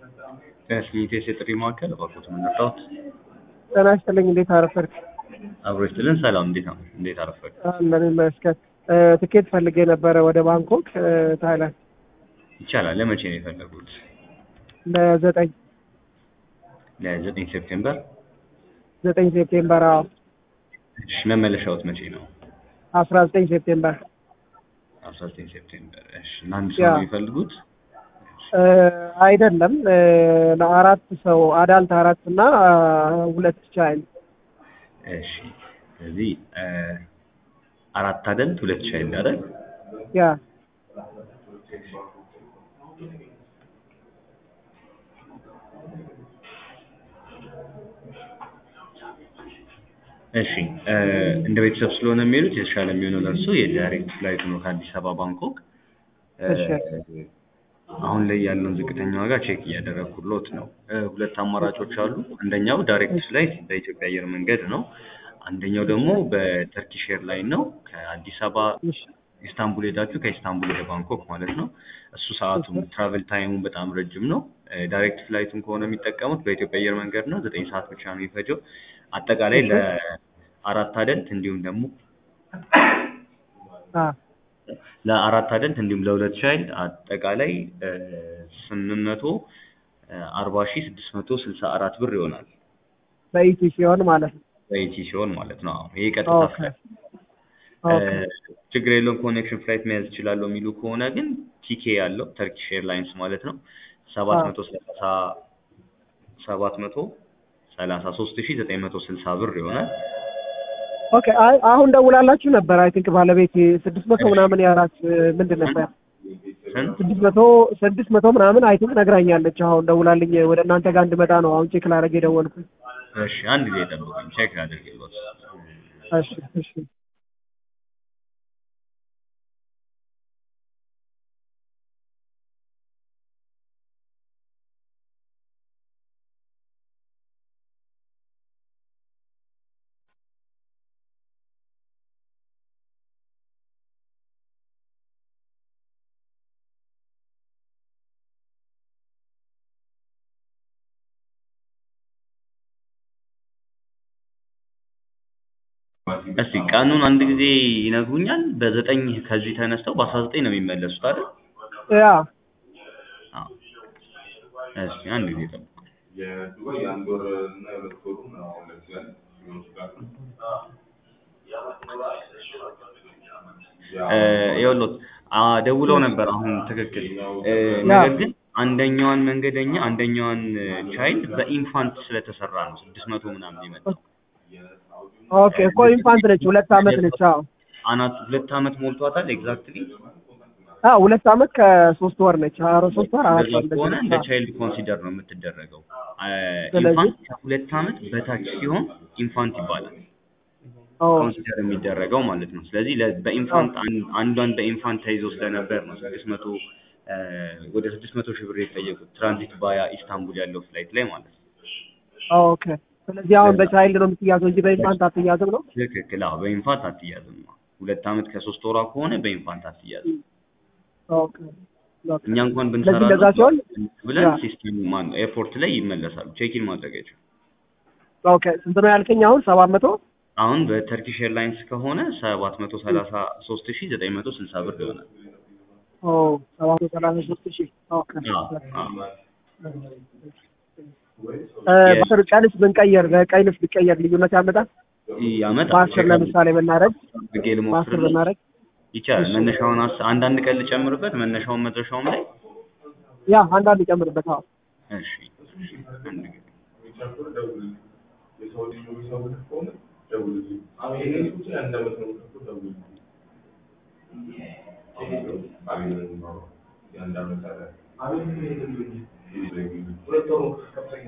ከስሚቴስ የጥሪ ማዕከል እባክዎት ምን ልርዳዎት? ጤና ይስጥልኝ። እንዴት አረፈድክ? አብሮ ይስጥልን። ሰላም፣ እንዴት ነው? እንዴት አረፈድ? አለን ይመስገን። ትኬት ፈልጌ ነበረ ወደ ባንኮክ ታይላንድ ይቻላል። ለመቼ ነው የፈለጉት? ለዘጠኝ ለዘጠኝ ሴፕቴምበር። ዘጠኝ ሴፕቴምበር አዎ እሺ፣ መመለሻዎት መቼ ነው? አስራ ዘጠኝ ሴፕቴምበር አስራ ዘጠኝ ሴፕቴምበር። እሺ፣ ለአንድ ሰው ያ። ነው የሚፈልጉት? አይደለም ለአራት ሰው አዳልት አራት እና ሁለት ቻይልድ እሺ፣ ስለዚህ አራት አደልት ሁለት ቻይልድ አይደል? ያ እሺ እ እንደ ቤተሰብ ስለሆነ የሚሄዱት የተሻለ የሚሆነው ለእርሱ የዳይሬክት ፍላይት ነው ከአዲስ አበባ ባንኮክ። እ እሺ። አሁን ላይ ያለውን ዝቅተኛ ዋጋ ቼክ እያደረግኩሎት ነው። እ ሁለት አማራጮች አሉ። አንደኛው ዳይሬክት ፍላይት በኢትዮጵያ አየር መንገድ ነው። አንደኛው ደግሞ በተርኪሽ ኤርላይን ነው። ከአዲስ አበባ እሺ ኢስታንቡል ሄዳችሁ ከኢስታንቡል ወደ ባንኮክ ማለት ነው። እሱ ሰዓቱም ትራቨል ታይሙ በጣም ረጅም ነው። እ ዳይሬክት ፍላይቱን ከሆነ የሚጠቀሙት በኢትዮጵያ አየር መንገድ ነው። ዘጠኝ ሰዓት ብቻ ነው የሚፈጀው። አጠቃላይ ለአራት አደልት እንዲሁም ደግሞ አ ለአራት አደልት እንዲሁም ለሁለት ቻይልድ አጠቃላይ ስምንት መቶ አርባ ሺህ ስድስት መቶ ስልሳ አራት ብር ይሆናል። በኢቲ ሲሆን ማለት ነው። በኢቲ ሲሆን ማለት ነው። አዎ ይሄ ቀጥታ ኦኬ ፍላይት ኦኬ ችግር የለውም ኮኔክሽን ፍላይት መያዝ እችላለሁ የሚሉ ከሆነ ግን ቲኬ ያለው ተርኪሽ ኤርላይንስ ማለት ነው ሰባት መቶ ሰላሳ ሰባት መቶ ሰላሳ ሶስት ሺህ ዘጠኝ መቶ ስልሳ ብር ይሆናል። ኦኬ አይ አሁን ደውላላችሁ ነበር። አይ ቲንክ ባለቤት ስድስት መቶ ምናምን ያላት ምንድን ነበር ስንት? ስድስት መቶ ስድስት መቶ ምናምን አይ ቲንክ ነግራኛለች። አሁን ደውላልኝ ወደ እናንተ ጋር እንድመጣ ነው አሁን ቼክ ላደርግ የደወልኩኝ። እሺ አንድ ጊዜ ጠብቁኝ፣ ቼክ ላድርግልዎት። እሺ እሺ እስቲ ቀኑን አንድ ጊዜ ይነግሩኛል። በዘጠኝ ከዚህ ተነስተው በአስራ ዘጠኝ ነው የሚመለሱት አይደል? ያ አዎ። እስቲ አንድ ጊዜ ጠብቁ። የዱባይ የአንድ ወር እና የሁለት ወሩ ነው አሁን ለምሳሌ ይወስዳል። እ ይኸውልዎት አ ደውለው ነበር አሁን ትክክል። እ ነገር ግን አንደኛዋን መንገደኛ አንደኛዋን ቻይልድ በኢንፋንት ስለተሰራ ነው ስድስት መቶ ምናምን የመጣው። ኦኬ እኮ ኢንፋንት ነች፣ ሁለት አመት ነች። አዎ አናት ሁለት አመት ሞልቷታል ኤግዛክትሊ። አዎ ሁለት አመት ከሶስት ወር ነች። አሮ ሶስት ወር አራት እንደዛ ወር ከሆነ ነች። እንደ አዎ። ቻይልድ ኮንሲደር ነው የምትደረገው። አ ስለዚህ- ኢንፋንት ከሁለት አመት በታች ሲሆን ኢንፋንት ይባላል ኦ ኮንሲደር የሚደረገው ማለት ነው። ስለዚህ ለ- በኢንፋንት አን- አንዷን በኢንፋንት ተይዞ ስለነበር ነው ስድስት መቶ ወደ ስድስት መቶ ሺህ ብር የተጠየቁት ትራንዚት ባያ ኢስታንቡል ያለው ፍላይት ላይ ማለት ነው። ኦኬ። ስለዚህ አሁን በቻይልድ ነው የምትያዘው እንጂ በኢንፋንት አትያዝም ነው? ትክክል። አዎ በኢንፋንት አትያዝም። ሁለት አመት ከሶስት ወሯ ከሆነ በኢንፋንት አትያዝም። ኦኬ ኦኬ። እኛ እንኳን ስለዚህ ብንሰራ እንደዛ ሲሆን ብለን ያ። ሲስተም ማን ኤርፖርት ላይ ይመለሳሉ። ቼኪን ማድረግ አይችሉም። ኦኬ ስንት ነው ያልከኝ አሁን? ሰባት መቶ አሁን በተርኪሽ ኤርላይንስ ከሆነ ሰባት መቶ ሰላሳ ሶስት ሺህ ዘጠኝ መቶ ስልሳ ብር ይሆናል። ኦ ሰባት መቶ ሰላሳ ሶስት ሺህ ኦኬ። አዎ አዎ። እ በአስር ቀንስ ብንቀየር በቀንስ ቢቀየር ልዩነት ያመጣል? ያመጣል። በአስር ለምሳሌ ብናደርግ አድርጌ በአስር ልሞክርልህ። ብናደርግ ይቻላል። መነሻውን አስ- አንዳንድ ቀን ልጨምርበት መነሻውን መድረሻውም ላይ ያ አንዳንድ ይጨምርበት። አዎ እሺ እሺ፣ አንድ ጊዜ የሰው ልጅ የሚሰውልህ ከሆነ ደውልልኝ። አሁን ይሄንን ብቻ የአንድ አመት ነው የምትከፍለው፣ ደውልልኝ። አቤት ነው የሚባለው። የአንድ አመት አለ። ሁለት ወር ከፍተኛ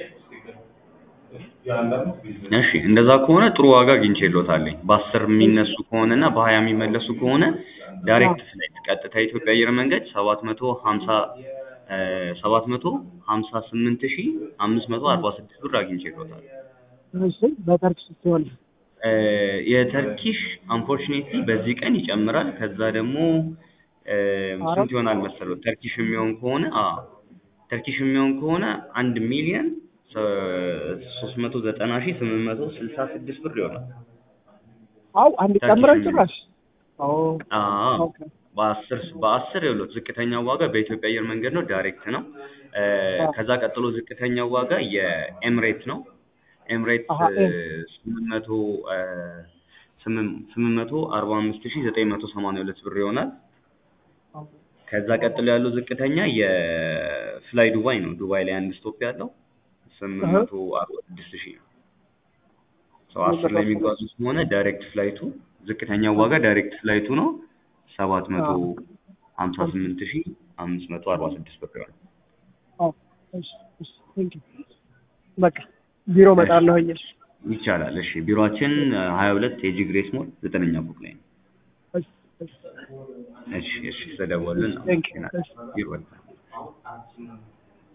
የአንድ አመት ቢዝነስ እሺ እንደዛ ከሆነ ጥሩ ዋጋ አግኝቼልዎታለኝ። በአስር የሚነሱ ከሆነ እና በሀያ የሚመለሱ ከሆነ ዳይሬክት ፍላይት ቀጥታ የኢትዮጵያ አየር መንገድ ሰባት መቶ ሀምሳ ሰባት መቶ ሀምሳ ስምንት ሺህ አምስት መቶ አርባ ስድስት ብር አግኝቼልዎታል። እሺ በተርኪሽ ሲሆን እ የተርኪሽ አንፎርቹኔትሊ በዚህ ቀን ይጨምራል። ከዛ ደግሞ እ ስንት ይሆናል መሰለው ተርኪሽ የሚሆን ከሆነ አ ተርኪሽ የሚሆን ከሆነ አንድ ሚሊዮን ሶስት መቶ ዘጠና ሺህ ስምንት መቶ ስልሳ ስድስት ብር ይሆናል። አው አንድ ተርኪሽ ጨምረን የሚሆን ጭራሽ ኦ አዎ ኦኬ በአስር በአስር ይኸውልዎት ዝቅተኛው ዋጋ በኢትዮጵያ አየር መንገድ ነው፣ ዳይሬክት ነው። እ ከዛ ቀጥሎ ዝቅተኛው ዋጋ የኤምሬት ነው። ኤምሬት አሀ፣ ኤም። ስምንት መቶ ስምንት መቶ አርባ አምስት ሺህ ዘጠኝ መቶ ሰማንያ ሁለት ብር ይሆናል። ከዛ ቀጥሎ ያለው ዝቅተኛ የፍላይ ዱባይ ነው። ዱባይ ላይ አንድ ስቶፕ ያለው ስምንት እህ። መቶ አርባ ስድስት ሺህ ነው። ሰው አስር ላይ የሚጓዙ ከሆነ ዳይሬክት ፍላይቱ ዝቅተኛው ዋጋ ዳይሬክት ፍላይቱ ነው ሰባት መቶ ሀምሳ ስምንት ሺህ አምስት መቶ አርባ ስድስት ብር ይሆናል። አዎ እሺ እሺ ቴንክ ዩ በቃ ቢሮ እመጣለሁኝ እሺ ይቻላል። እሺ ቢሮአችን ሀያ ሁለት ኤጂ ግሬስ ሞል ዘጠነኛ ፎቅ ላይ ነው። እሺ እሺ እሺ እሺ ስለደወሉልን Thank you. አመሰግናለሁ። ቢሮ